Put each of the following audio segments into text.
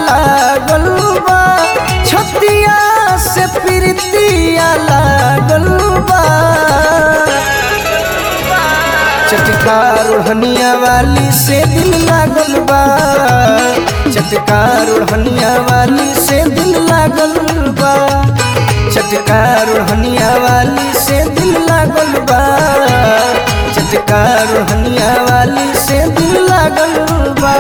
लागल बा छतिया से प्रीतिया लागल बा चटकार ओढ़निया वाली से दिल लागल बा चटकार ओढ़निया वाली से दिल लागल बा चटकार ओढ़निया वाली से दिल लागल बा चटकार ओढ़निया वाली से दिल लागल बा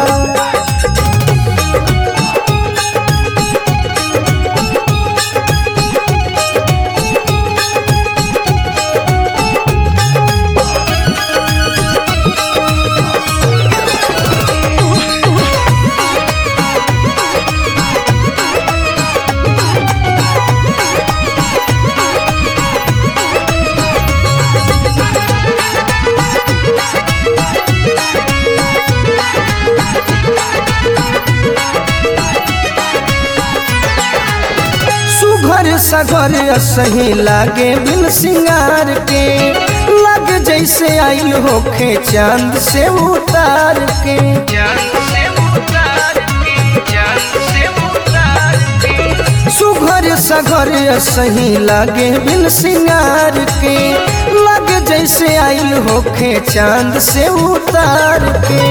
सुघर सगर सही लागे बिन सिंगार के लग जैसे आइल होखे चांद से उतार के सुघर सगर सही लागे बिन सिंगार के लग जैसे आइल होखे चांद से उतार के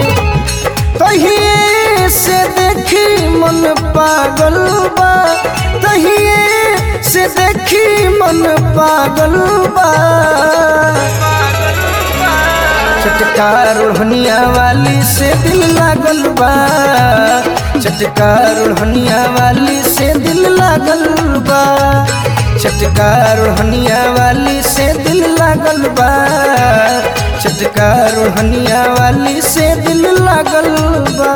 तहिए से देखी मन पागल बा तहिए से देखी मन पागल बा चटकार ओढ़निया वाली से दिल लागल बा चटकार ओढ़निया वाली से दिल लागल बा चटकार ओढ़निया वाली से दिल लागल बा चटकार ओढ़निया वाली से दिल लागल बा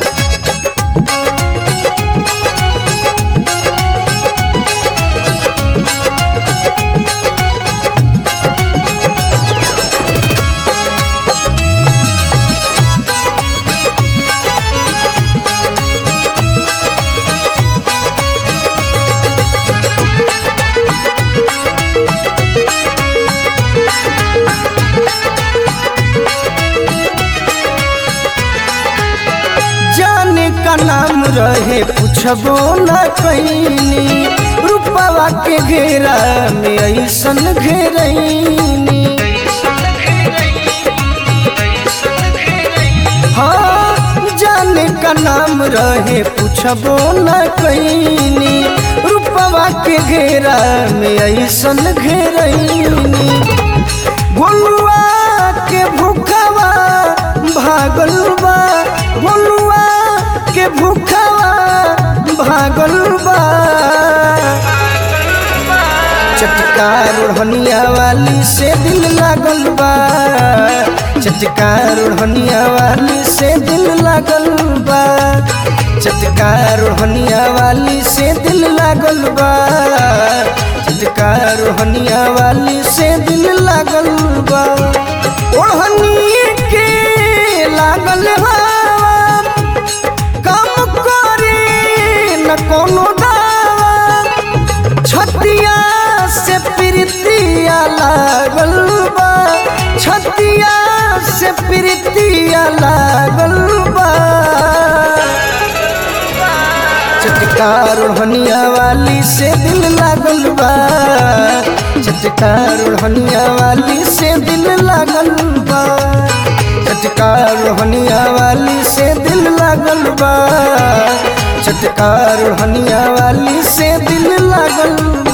जाने का नाम रहे पूछबो न कैनी रूपवा के घेरा में ऐसन घेरैनी हाँ जाने का नाम रहे पूछबो न कैनी रूपवा के घेरा में ऐसन घेरैनी गोलुआ के भूखवा भागल बा गोलुआ के भूखवा भागल बा चटकार ओढ़निया वाली से दिल लागल बा चटकार ओढ़निया वाली से दिल लागल बा चटकार ओढ़निया वाली से दिल लागल बा चटकार ओढ़निया वाली से दिल लागल बा ओढ़नी के लागल हवा काम करे न कोनो दावा छतिया से प्रीतिया लागल बा छतिया से प्रीतिया लागल बा चटकार ओढ़निया वाली से दिल लागल बा चटकार ओढ़निया वाली से दिल लागल बा चटकार ओढ़निया वाली से दिल लागल बा चटकार ओढ़निया वाली से दिल लागल बा